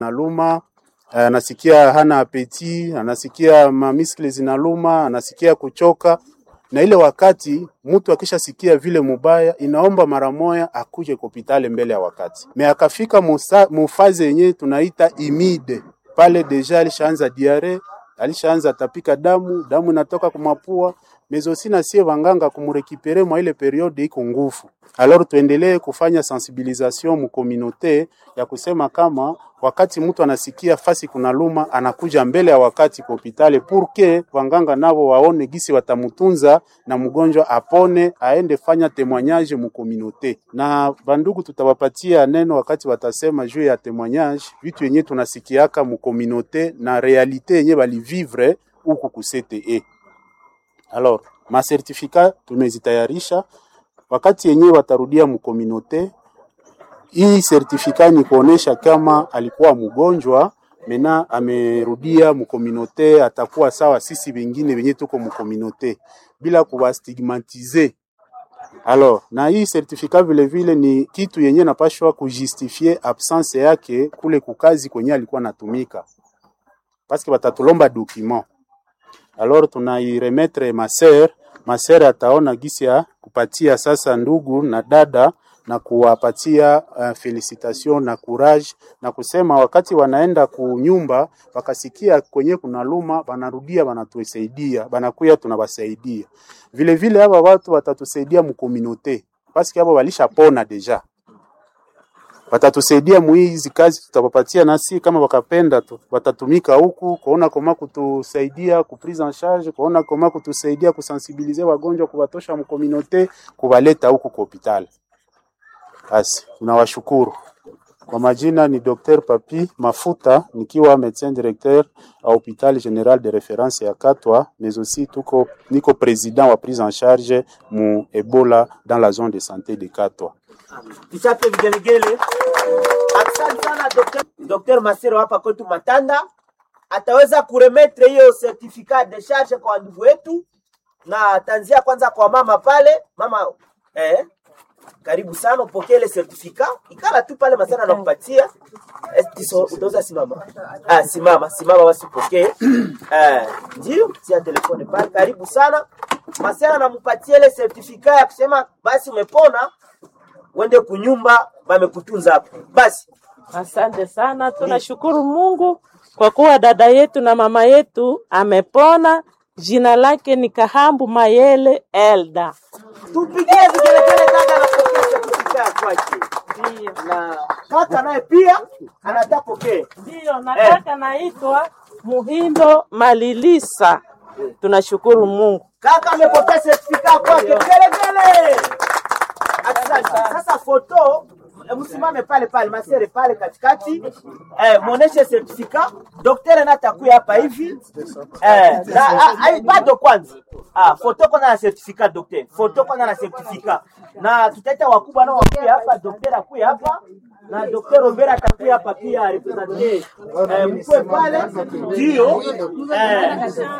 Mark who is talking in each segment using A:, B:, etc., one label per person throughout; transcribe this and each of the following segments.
A: naluma anasikia hana apeti, anasikia mamiskle zinaluma, anasikia kuchoka. Na ile wakati mtu akishasikia vile mubaya, inaomba mara moya akuje kopitale mbele ya wakati. Me akafika musa- mufaze yenye tunaita imide, pale deja alishaanza diare, alishaanza tapika damu, damu inatoka kumapua mezosina sie wanganga kumurekipere mwa ile periode iko nguvu. Alors tuendelee kufanya sensibilisation mu communauté ya kusema kama wakati mtu anasikia fasi kuna luma anakuja mbele ya wakati kwa hospitali purke wanganga navo waone gisi watamutunza na mgonjwa apone aende fanya témoignage mu communauté. Na bandugu tutawapatia neno wakati watasema juu ya témoignage, vitu yenye tunasikiaka mu communauté na realite yenye balivivre huku ku CTE. Alors, masertifika tumezitayarisha wakati yenyewe watarudia mkominote. Hii sertifika ni kuonesha kama alikuwa mgonjwa mena amerudia mkominote, atakuwa sawa sisi wengine wenye tuko mkominote bila kuwastigmatize. Alors, na hii sertifika vile vile ni kitu yenye napashwa kujustifie absence yake kule kukazi kwenye alikuwa natumika, paske batatulomba document alors tunairemetre maser maser ataona gisi ya kupatia sasa ndugu na dada na kuwapatia uh, felicitation na courage na kusema wakati wanaenda kunyumba wakasikia kwenye kuna luma banarudia banatusaidia banakuya tunawasaidia vile vile hapa watu watatusaidia mkominote paske hapo walishapona deja watatusaidia muhizi kazi tutawapatia, nasi kama wakapenda tu watatumika huku kuona koma kutusaidia ku prise en charge, kuona koma kutusaidia kusensibilize wagonjwa, kuwatosha mkominote, kuwaleta huku kwa hospitali. Basi tunawashukuru. Kwa majina ni Dr. Papi Mafuta nikiwa médecin directeur a hôpital général de référence ya Katwa, mais aussi tuko niko président wa prise en charge mu Ebola dans la zone de santé de Katwa.
B: Tuchape vigelegele. Asante sana Dr. Dr. Masero hapa kwetu Matanda ataweza kuremetre hiyo certificat de charge kwa ndugu wetu, na ataanzia kwanza kwa mama pale. Mama eh, karibu sana upokee ile certificat, ikala tu pale Masero anakupatia Eh, tiso, utaweza simama. Ah, simama simama, basi upokee eh, ndio tia telefone pale. Karibu sana Masero anampatia ile certificat ya kusema basi umepona uende kunyumba bamekutunza hapo. Basi
C: Asante sana, tunashukuru Mungu kwa kuwa dada yetu na mama yetu amepona. Jina lake ni Kahambu Mayele Elda.
B: tupigie vigelegele dada anapokea certificate kwake.
C: Ndiyo,
B: Na kaka naye pia anataka pokee.
C: ndiyo, nataka naitwa Muhindo Malilisa. Tunashukuru Mungu.
B: Kaka amepokea certificate kwake. Vigelegele. Asante. Sasa foto eh, msimame pale pale masere pale katikati eh, muoneshe certificate. Daktari na atakuya hapa hivi eh, na, ah, ah, bado kwanza ah, foto kwanza na certificate daktari, foto kwanza na certificate, na tutaita wakubwa nao wakuya hapa, daktari akuya hapa na Dr. Robert atakuya hapa pia represente eh, mkwe pale ndio eh,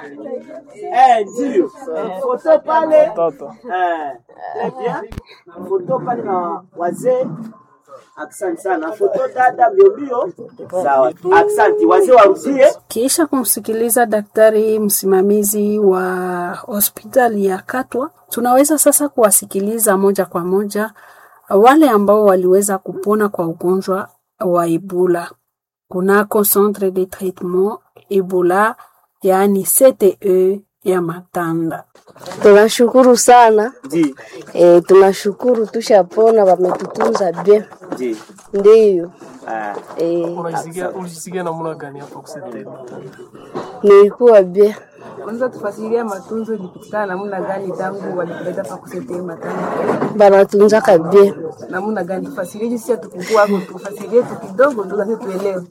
B: eh, ndio eh, foto pale eh, très bien foto pale na wazee Asante sana. Foto dada mbio mbio. Sawa. Asante. Wazee warudie.
D: Kisha kumsikiliza daktari msimamizi wa hospitali ya Katwa, tunaweza sasa kuwasikiliza moja kwa moja wale ambao waliweza kupona kwa ugonjwa wa Ebola kunako centre de traitement Ebola, yaani CTE ya Matanda.
E: Tunashukuru sana
B: Ndi.
E: e, tunashukuru tushapona, wametutunza bien,
B: Ndi.
E: ndiyo
B: Ah.
E: e,
F: Unajisikia unajisikia namna gani hapo kusema?
E: nilikuwa bien.
G: Unaweza tufasiria matunzo ilipitikana namna gani tangu walikuleta pa kusetee matanga
E: Banatunzaka bien,
G: namna gani? Tufasirie jinsi hatukukua hapo, tufasirie tu kidogo tu kasi tuelewe.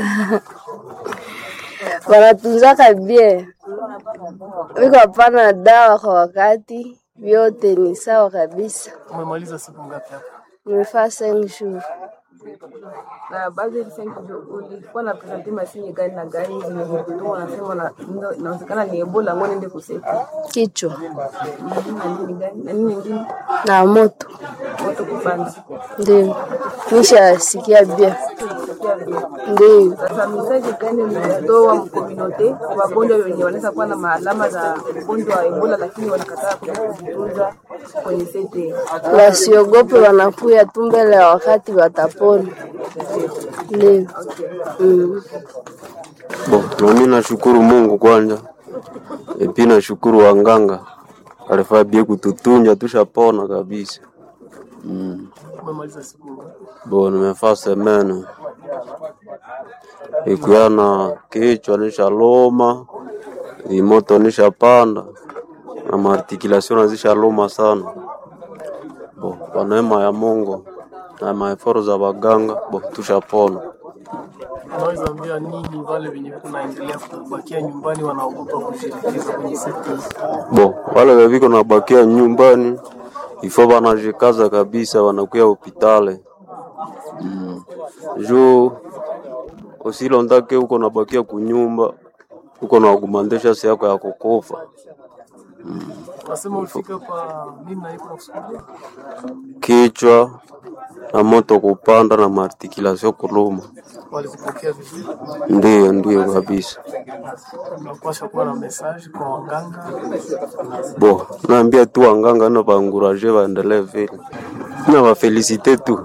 E: banatunzaka bien, wiko hapana dawa kwa wakati, vyote ni sawa kabisa.
F: Umemaliza siku ngapi hapa?
E: Nimefaa cinq jours
G: Na baadhi ya senki ulikuwa na presenti mashine gani na gani zenye zilikuwa unasema na ndo- inawezekana ni Ebola, ngo niende kuseti
E: kichwa
G: Mhm, na nini gani na nini nyingine
E: na moto
G: Ngo moto kupanda.
E: Ndio. Nishasikia bia.
G: Sikia vile.
E: Ndio.
G: Sasa mesaje gani mnatoa mkominote kwa wagonjwa wenye wanaweza kuwa na maalama za ugonjwa wa Ebola lakini wanakataa kuja kujitunza kwenye sete?
E: Wasiogope, wanakuya tu mbele ya wakati watapona. Ndio. Mm.
H: Bo, nami nashukuru Mungu kwanza, epi nashukuru wanganga alifaa bie kututunja tushapona kabisa. Mm.
F: Umemaliza siku ngapi?
H: Bo, nimefaa semene ikuyana kichwa nishaloma, imoto nishapanda na maartikulation nazishaloma sana. Bo, kwa neema ya Mungu na maeforo za waganga, bo tushapona.
F: Unaweza ambia nini wale wenye kunaendelea kubakia nyumbani wanaogopa kushirikiza kwenye sekta hii?
H: Bo, wale weviko nabakia nyumbani ifo wanajikaza kabisa, wanakuya hopitale mm. juu usilondake uko nabakia kunyumba uko na agumandesha si yako ya kukufa
F: Nasema ulifika kwa nini na iko nakusukulia?
H: kichwa na moto kupanda na maartikulation kuluma.
F: Walikupokea vizuri?
H: Ndiyo, ndiyo kabisa.
F: Unapaswa kuwa na message kwa waganga.
H: Bo, naambia tu wanganga na baanguraje waendelee vile na wafelisite tu.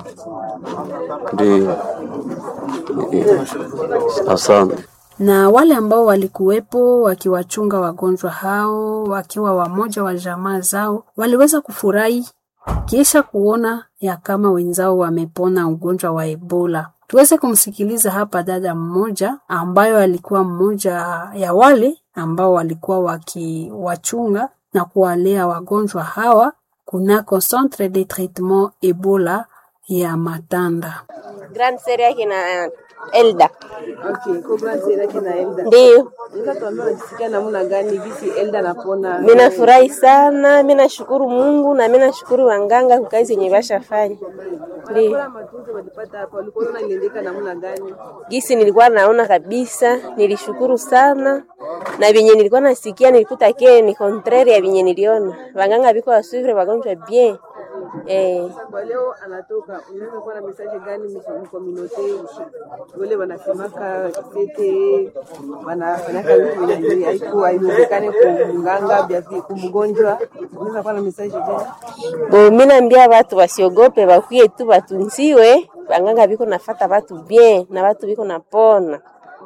H: Ndiyo, Ndiyo. asante.
D: na wale ambao walikuwepo wakiwachunga wagonjwa hao wakiwa wamoja wa jamaa zao waliweza kufurahi kisha kuona ya kama wenzao wamepona ugonjwa wa Ebola. Tuweze kumsikiliza hapa dada mmoja ambayo alikuwa mmoja ya wale ambao walikuwa wakiwachunga na kuwalea wagonjwa hawa kunako Centre de Traitement Ebola ya Matanda.
I: Grand Serie yake na Elda.
G: Okay, Cobra Zero yake na Elda.
I: Ndio.
G: Unaweza tuambia unajisikia namna gani gisi Elda anapona?
I: Mimi nafurahi sana, mimi nashukuru Mungu na mimi nashukuru wanganga kwa kazi yenye bashafanya. Ndio.
G: Bora matunzo walipata hapa, walikuwa wanaendeka namna gani?
I: Gisi nilikuwa naona kabisa, nilishukuru sana na vyenye nilikuwa nasikia nilikuta ke ni contraire ya vyenye niliona. Wanganga biko wasuvre wagonjwa bien. Eh,
G: Kwa leo anatoka, unaweza kuwa na message gani mkominote wale wanasemaka sete wanafanyaka vitu vyenye haiku haiwezekane kumganga bia kumgonjwa, unaweza kuwa na message gani?
I: bo mimi naambia watu wasiogope, bakuye tu batunziwe. Wanganga biko nafata watu bien na watu biko napona.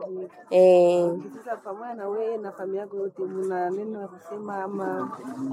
I: Eh,
G: Sasa pamoja na wewe na familia yako yote, mna neno la kusema ama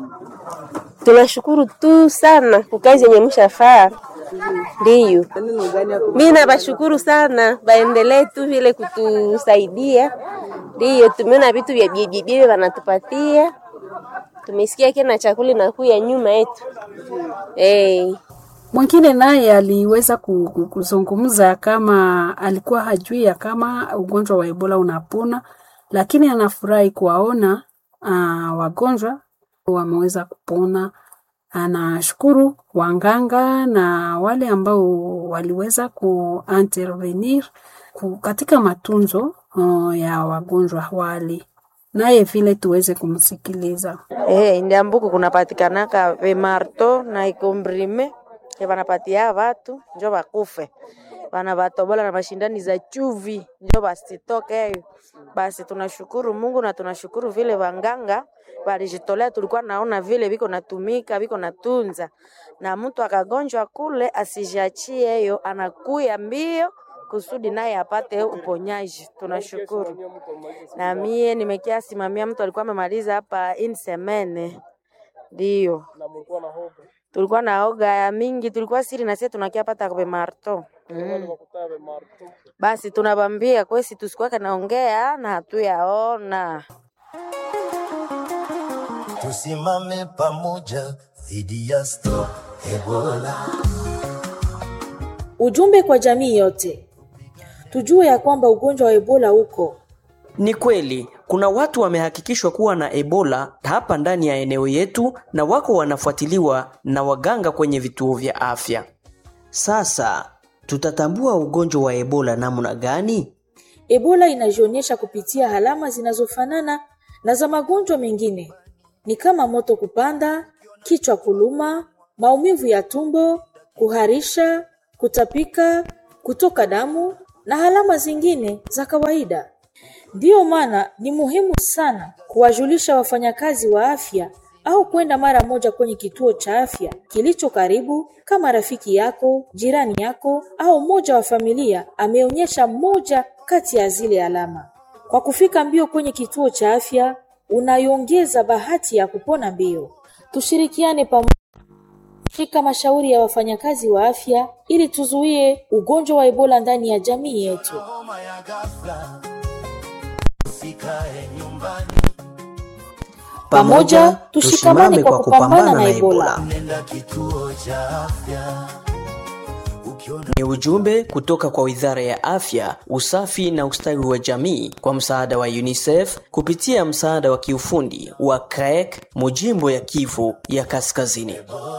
I: tunashukuru tu sana kwa kazi yenye mshafaa. Ndiyo.
G: neno gani ya
I: Mimi nabashukuru sana, baendelee tu vile kutusaidia. Ndiyo, tumeona vitu vya bibi wanatupatia, tumesikia kena chakula inakuya nyuma yetu eh.
D: Mwingine naye aliweza ku- ku- kuzungumza kama alikuwa hajui ya kama ugonjwa wa Ebola unapona, lakini anafurahi kuwaona uh, wagonjwa wameweza kupona. Anashukuru wanganga na wale ambao waliweza kuintervenir ku- katika matunzo uh, ya wagonjwa wale, naye vile tuweze kumsikiliza.
J: Eh, ndiambuku kunapatikanaka vimarto na ikombrime vanapatia vatu njo vakufe vana vatobola na mashindani za chuvi njo basitoke hiyo. Basi tunashukuru Mungu na tunashukuru vile wanganga walijitolea, tulikuwa naona vile viko natumika viko natunza, na mtu akagonjwa kule asijiachie hiyo, anakuya mbio kusudi naye apate uponyaji. Tunashukuru. Na mie nimekia simamia mtu alikuwa amemaliza hapa in semene, ndio tulikuwa na oga ya mingi, tulikuwa siri na sisi tunakia pata kwa marto mm. Basi tunabambia kwesi tusikuwake naongea na hatuyaona
K: Tusimame pamoja dhidi ya Stop Ebola.
L: Ujumbe kwa jamii yote, tujue ya kwamba ugonjwa wa Ebola uko
M: Ni kweli kuna watu wamehakikishwa kuwa na Ebola hapa ndani ya eneo yetu na wako wanafuatiliwa na waganga kwenye vituo vya afya.
N: Sasa tutatambua ugonjwa wa Ebola namna gani?
L: Ebola inajionyesha kupitia alama zinazofanana na za magonjwa mengine, ni kama moto kupanda, kichwa kuluma, maumivu ya tumbo, kuharisha, kutapika, kutoka damu na alama zingine za kawaida. Ndiyo maana ni muhimu sana kuwajulisha wafanyakazi wa afya au kwenda mara moja kwenye kituo cha afya kilicho karibu, kama rafiki yako, jirani yako au mmoja wa familia ameonyesha moja kati ya zile alama. Kwa kufika mbio kwenye kituo cha afya, unaiongeza bahati ya kupona mbio. Tushirikiane pamoja shika mashauri ya wafanyakazi wa afya ili tuzuie ugonjwa wa Ebola ndani ya jamii yetu. Pamoja tushikamane kwa kupambana na Ebola.
K: Nenda kituo cha afya
M: Ni ujumbe kutoka kwa Wizara ya Afya, Usafi na Ustawi wa Jamii kwa msaada wa UNICEF kupitia msaada wa kiufundi wa CREC Mujimbo ya Kivu ya Kaskazini.